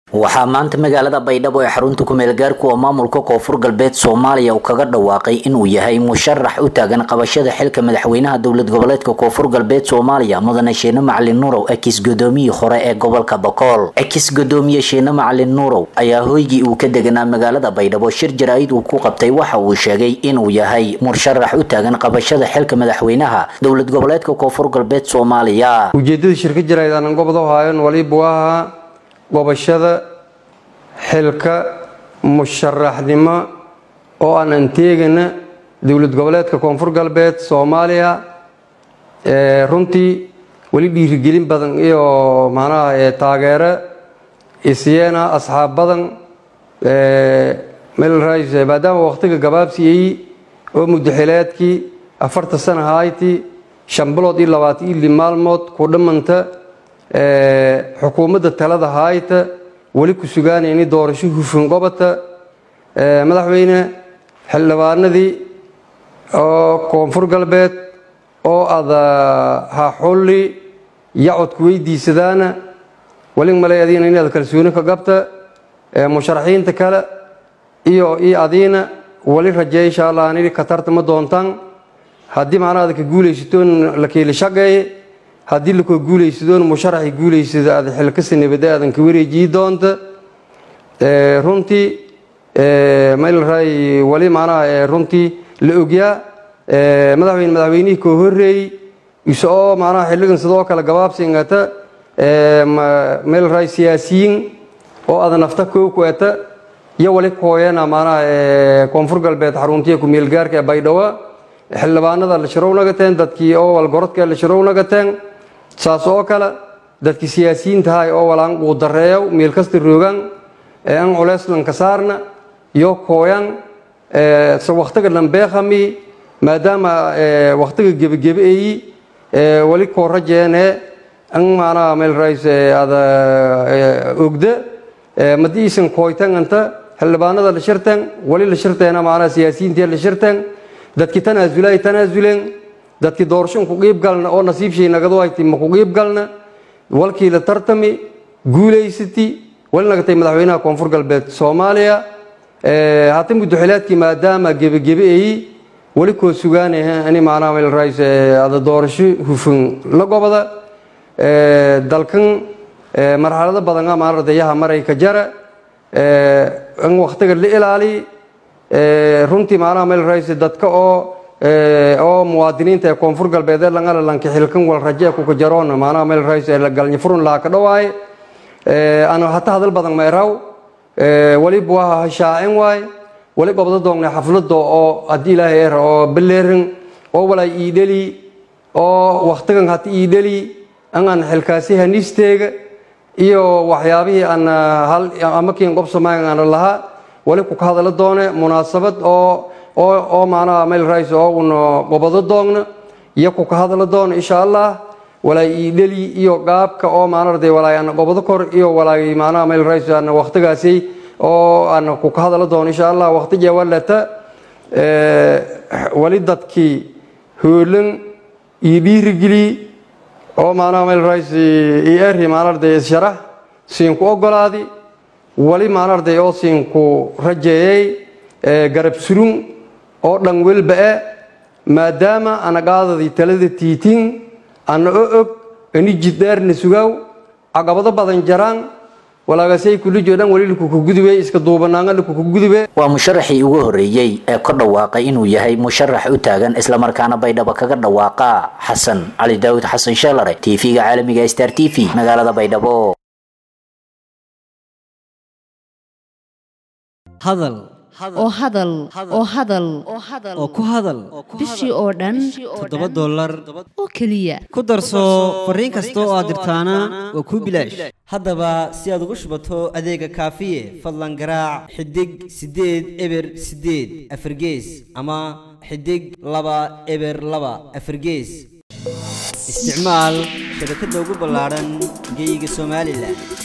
waxaa maanta magaalada baydhabo ee xarunta kumeel gaarku oo maamulka koonfur galbeed soomaaliya uu kaga dhawaaqay inuu yahay musharax u taagan qabashada xilka madaxweynaha dowlad goboleedka koonfur galbeed soomaaliya mudane sheene macalin nuurow ekis gudoomiyii hore ee gobolka bokool ekis gudoomiye sheene macalin nuurow ayaa hoygii uu ka deganaa magaalada baydhabo shir jaraa'id uu ku qabtay waxa uu sheegay inuu yahay musharax u taagan qabashada xilka madaxweynaha dowlad goboleedka koonfur galbeed soomaaliya ujeedada shirka jaraa'id aanan gobdo haayan waliba waa gobashada xilka musharaxnimo oo aan anteegana dowlad goboleedka koonfur galbeed soomaaliya runtii weli dhiirigelin badan iyo macnaha taageero isyeena asxaab badan melrs maadaama wakhtiga gabaabsiyey oo muddaxileedkii afarta sana hayti shan bilood iyo labaatan iyo li maalmood ku dhammanta xukuumadda talada haayta weli ku sugaanayni doorasho hufan gobota madaxweyne xildhibaanadii oo koonfur galbeed oo ada haxulli yacodku weydiisadaana weli malay adiina inaad kalsooni ka gabta musharaxiinta kale iyo iyo adiina weli rajeey insha allah anidi ka tartama doontaan haddii macnaha ada ka guulaysatoon la keeli shaqeeye haddii lakoo guulaysadoon musharaxi guulaysada aad xilkasi nabada aadan ka wareejiyi doonta runtii malray wali macnaha runtii la ogyaa madaxweyne madaxweynihii koo horreeyey isoo macnaha xilligan sidoo kale gabaabsingata melray siyaasiyiin oo ada nafta koo kueta iyo wali kooyana macnaha koonfur galbeed xaruntiya ku-meelgaarka ee baydhawo xildhibaanada la shirownaгаteen dadkii oo walgorodka la shirownaгаteen saas oo kale dadkii siyaasiyiintahay oo walaan uu dareeyo meel kasta roogaan an culeyslanka saarna iyo kooyan wakhtiga dhambeekhami maadaama wakhtiga gebagabeeyi weli koo rajeene an maanaha melrays ada ogda madiisan kooytanganta xildhibaanada la shirtan weli la shirteena maanaha siyaasiyiintii la shirtan dadkii tanaasulaay tanaasuleen dadkii doorasho ku qiib galna oo nasiibshay nagadu hayti ma ku qiib galna walkii la tartami guulaysati wali nagatay madaxweynaha koonfur galbeed soomaaliya hata muddaxileedkii maadaama gebagebeeyi weli koo sugaanah ani macnaha melrays ada doorasho hufan la gobada dalkan marxalado badan maaradayaha marayka jara an wakhtiga la ilaali runtii macnaha melrays dadka oo oo muwaadiniinta ee koonfur galbeed ee langala lanka xilkan wal raje kuka jaroon macnaha melrays galnya furun laha ka dhawaay ana hata hadal badan meeraw waliba waa hashaacin waay wali gobdo doongnay xaflada oo haddii ilaahay eer oo baleerin oo walay iidheli oo wakhtigan hata iidheli an aan xilkaasi hanisteega iyo waxyaabihii aan hal amakiin qobsamayn aan lahaa wali ku ka hadala doone munaasabad oo oo oo macnaha melrays oo una gobado doogna iyo ku ka hadala doona insha allah walaay iidheli iyo gaabka oo maanarday walaay aan gobado kor iyo walaay macnaha melrays aan wakhtigaasi oo aan ku ka hadala doono insha allah wakhti jawalata wali dadkii hoolan iyo dhiirigeli oo macnaha melrays iyo eri maanarday isharax siinku ogolaadi wali maanarday oo siinku rajeeyey garab surun oo dhan welba-e maadaama ana qaadadii talada tiitiin ana o og ani jiddheerna sugaaw caqabado badan jaraan walaagasay kulijoo dhan wali lakukagudube iska duubanaanga lakukagudube waa musharaxii ugu horreeyey ee ka dhawaaqay inuu yahay musharax u taagan islamarkaana baydhabo kaga dhawaaqa xasan cali daawud xasan sheelare t v-ga caalamiga star t v magaalada baydhabo hadal oo hadal oo hadal oo ku hadal bishii oo dhan toddoba dollar oo keliya ku darso fariin kasta oo aad dirtaana waa kuu bilaash haddaba si aad ugu shubato adeega kaafiye fadlan garaac xidig siddeed eber siddeed afargees ama xidig laba eber laba afargees isticmaal shabakadda ugu ballaadhan geeyiga somalilan